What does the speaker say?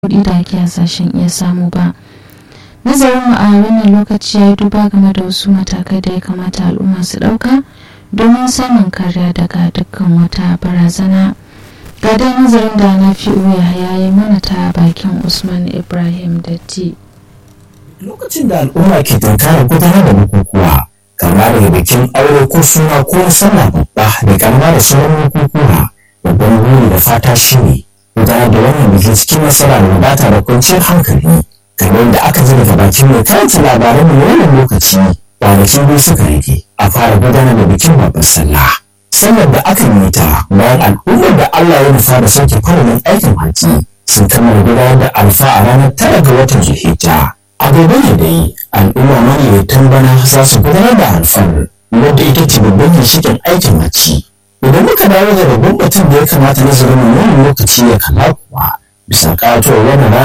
kuɗi da ake hasashen iya samu ba nazarin mu a wannan lokaci ya yi duba game da wasu matakai da ya kamata al'umma su ɗauka domin samun kariya daga dukkan wata barazana ga dai nazarin da na fi ya yi mana ta bakin usman ibrahim datti lokacin da al'umma ke tunkarar gudanar da bukukuwa kama daga bikin aure ko suna ko sallah babba da karama da sauran bukukuwa babban buri da fata shine gudanar da wannan bikin cikin nasara da wadata da kwanciyar hankali kamar da aka ji daga bakin mai karanta labaran mu wannan lokaci kwanaki biyu suka rage a fara gudanar da bikin babbar sallah sallar da aka yi ta bayan al'ummar da Allah ya nufa da sauke kwanarin aikin haji sun kammala gudanar da alfa a ranar tara ga watan zulhijja a gobe ne dai al'umma maniyyatan bana za su gudanar da alfar wadda ita ce babban ginshiƙin aikin haji idan muka dawo da babban batun da ya kamata nazarin wannan lokaci ya kalla kuwa bisa ƙato wannan